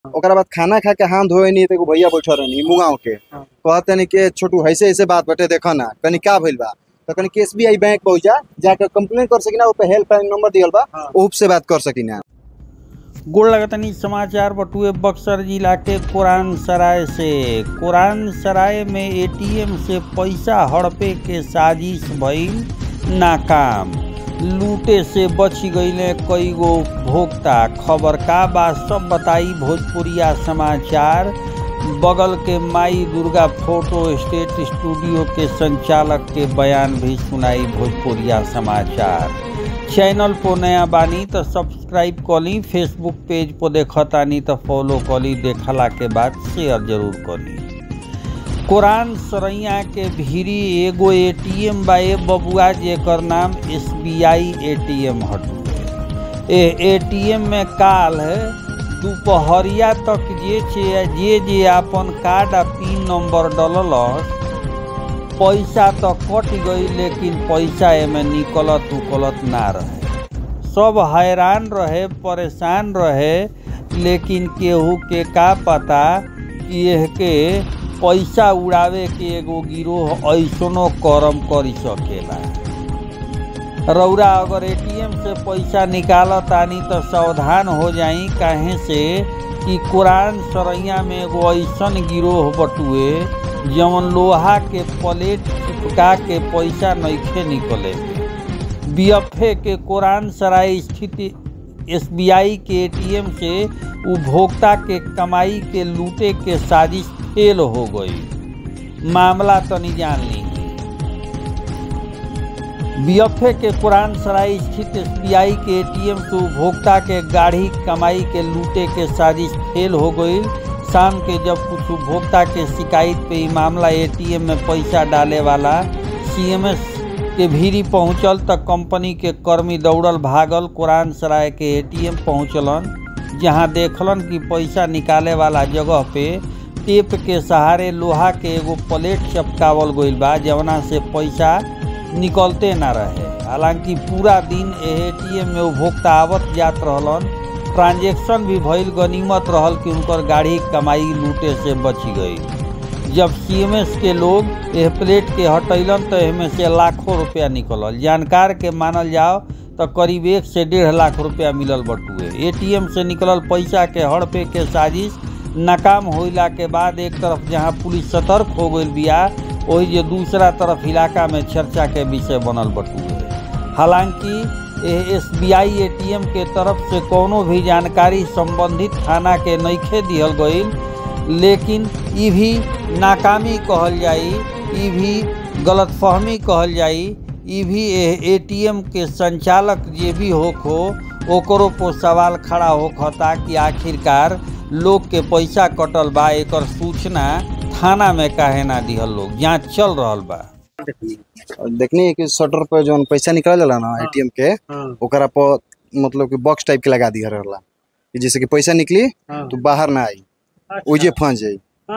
ओकरा बाद खाना खा के हाथ धोए नहीं तो एगो भैया बैठल रहनी मुगाव के हाँ। कहते नहीं कि छोटू ऐसे ऐसे बात बटे देखो ना कनी का भइल बा तो कनी के एसबीआई बैंक पहुंचा जाके कंप्लेन कर सकी ना ऊपर हेल्पलाइन नंबर दियल बा हाँ। ओप से बात कर सकी ना गोड़ लगतनी समाचार बटुए बक्सर जिला के कुरान सराय से कुरान सराय में एटीएम से पैसा हड़पे के साजिश भइल नाकाम लूटे से बच गईले कई गो भोक्ता खबर का बा सब बताई भोजपुरिया समाचार बगल के माई दुर्गा फोटो स्टेट स्टूडियो के संचालक के बयान भी सुनाई भोजपुरिया समाचार चैनल पर नया बानी तो सब्सक्राइब कली फेसबुक पेज पर देखतानी तो फॉलो कली देखला के बाद शेयर जरूर कली कुरान सरैया के भीरी एगो एटीएम बा ए बबुआ जेकर नाम एसबीआई एटीएम हटुए ए एटीएम में काल है दोपहरिया तक जे छे जे जे अपन कार्ड आ पिन नंबर डललस पैसा तो कट गई लेकिन पैसा एमे निकलत उकलत ना रहे सब हैरान रहे परेशान रहे लेकिन केहू के का पता कि एह के पैसा उड़ावे के एगो गिरोह ऐसनो करम करी सकेला रौरा अगर एटीएम से पैसा निकालत आनी तो सावधान हो जाई काहे से कि कुरान सरैया में एगो ऐसन गिरोह बटुए जवन लोहा के प्लेट चिपका के पैसा नइखे निकले बीएफए के कुरान सराय स्थित एसबीआई के एटीएम से उपभोक्ता के कमाई के लूटे के साजिश फेल हो गई मामला तनी जान ली बीएफए के कुरान सराय स्थित एसबीआई के एटीएम से उपभोक्ता के गाढ़ी कमाई के लूटे के साजिश फेल हो गई शाम के जब कुछ उपभोक्ता के शिकायत पे ई मामला एटीएम में पैसा डाले वाला सीएमएस के भीरी पहुंचल तक कंपनी के कर्मी दौड़ल भागल कुरान सराय के एटीएम पहुंचलन जहां देखलन कि पैसा निकाले वाला जगह पे टेप के सहारे लोहा के एगो प्लेट चपकावल गईल बा जवना से पैसा निकलते ना रहे हालांकि पूरा दिन एटीएम में उपभोक्ता आवत जात रहलन ट्रांजेक्शन भी भइल गनीमत रहल कि उनकर गाड़ी कमाई लूटे से बच गई जब सीएमएस के लोग एह प्लेट के हटैलन तो एहमे से लाखों रुपया निकलल जानकार के मानल जाओ तो करीब एक से डेढ़ लाख रुपया मिलल बटुए एटीएम से निकलल पैसा के हड़पे के साजिश नाकाम होइला के बाद एक तरफ जहां पुलिस सतर्क हो गई बिया वही जे दूसरा तरफ इलाका में चर्चा के विषय बनल बटुए हालांकि S B I A T M के तरफ से कोनो भी जानकारी संबंधित थाना के नइखे दिहल गईल लेकिन ई भी नाकामी कहल जाई ई भी गलतफहमी कहल जाई ई भी ए टी एम के संचालक जे भी होखो ओकरो पर सवाल खड़ा होखता कि आखिरकार लोग के पैसा कटल बा एकर सूचना थाना में काहे ना दिहल लोग जांच चल रहल बा और देखनी कि शटर पे जौन पैसा निकल जाला ना एटीएम के ओकरा पर मतलब कि बॉक्स टाइप के लगा दिया रहला कि जैसे कि पैसा निकली तो बाहर ना आई ओजे फंस जाई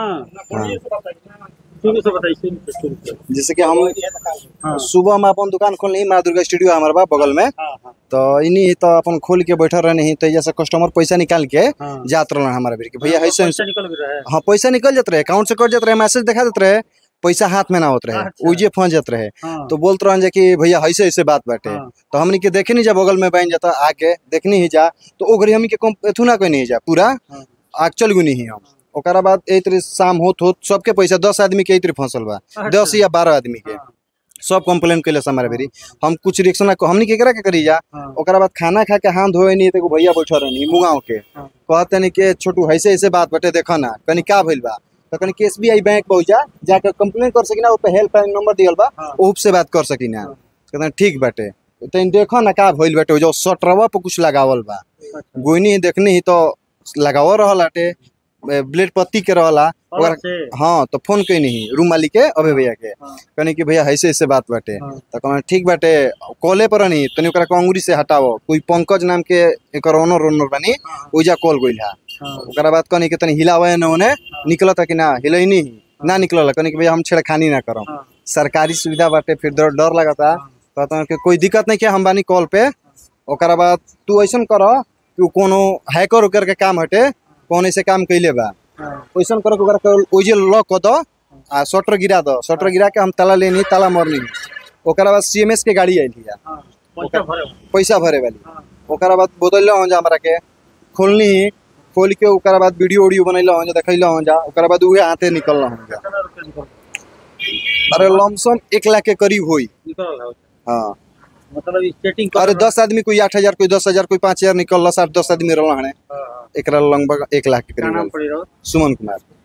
जैसे कि हम सुबह में अपन दुकान खोलनी माँ दुर्गा स्टूडियो हमारे बा बगल में तो इन्हीं ही तो अपन खोल के बैठल रहने ही तो जैसे कस्टमर पैसा निकाल के जात रहना हमारे भीड़ के भैया ऐसे हाँ पैसा निकल जात रहे अकाउंट से कट जात रहे मैसेज दिखा देते रहे पैसा हाथ में ना होत रहे अच्छा। उजे फंस जात रहे तो बोलते रहन जा कि भैया ऐसे ऐसे बात बाटे हाँ। तो हमनी के देखे नहीं जा बगल में बहन जाता आके देखनी ही जा तो ओकरी हमनी के कम एथु ना कोई नहीं जा पूरा हाँ। आग चल गुनी ही हम ओकरा बाद ए तरी शाम होत होत सबके पैसा दस आदमी के ए तरी फंसल बा दस या बारह आदमी के सब कंप्लेन कैले हमारे बेरी हम कुछ रिएक्शन ना हमनी केकरा के करी जा ओकरा बाद खाना खा के हाथ धोए नहीं तो एगो भैया बैठल रहनी मुगाव के हाँ। कहते नहीं कि छोटू ऐसे ऐसे बात बटे देखो ना कनी का भइल बा तो कनी के एसबीआई बैंक पहुंचा जाके कंप्लेन कर सकी ना ऊपर हेल्पलाइन नंबर दियल बा हाँ। ओप से बात कर सकी ना हाँ। कहते ठीक बाटे तो देखो ना का भइल बाटे जो सटरवा पे कुछ लगावल बा गोइनी ही देखनी ही तो लगावल रहल आटे ब्लेड पत्ती के रहला ओकरा हाँ तो फोन कैनी ही रूम मालिक के अभय भैया के हाँ। कहनी कि भैया ऐसे ऐसे बात बाटे हाँ। तो कहना ठीक बाटे कॉले पर नहीं तनी ओकरा के अंगुरी से हटाओ कोई पंकज नाम के एकर ओनर ओनर बनी ओइजा कॉल गइल हा ओकरा बाद कहनी कि तनी हिलावे न ओने निकलता कि ना हिलई नहीं ना निकलल कहनी कि भैया हम छेड़खानी ना करम सरकारी सुविधा बाटे फिर डर डर लगता कहता कि कोई दिक्कत नहीं है हम बानी कॉल पे ओकरा बाद तू ऐसन कर कि उ कोनो हैकर उकर के काम हटे कौन ऐसे काम कैले बा हाँ वैसन करो ओकरा के ओइजे लॉक कर दो आ शटर गिरा दो शटर गिरा के हम ताला लेनी ताला मरनी ओकरा बाद सीएमएस के गाड़ी आइल हिया हाँ पैसा भरे पैसा भरे वाली हाँ ओकरा बाद बोतल हो जा हमरा के खोलनी खोल के ओकरा बाद वीडियो उडियो बनैला हो जा देखैला हो जा ओकरा बाद उहे हाथे निकलला हो जा कितना रुपया निकल अरे लमसम एक लाख के करीब होई निकल रहा है हाँ मतलब इस सेटिंग अरे दस आदमी कोई आठ हजार कोई दस हजार कोई पाँच हजार निकल आठ दस आदमी रहला हने हाँ हाँ एकरा लगभग एक लाख के क्या करीब नाम रहल। पड़ी रहो सुमन कुमार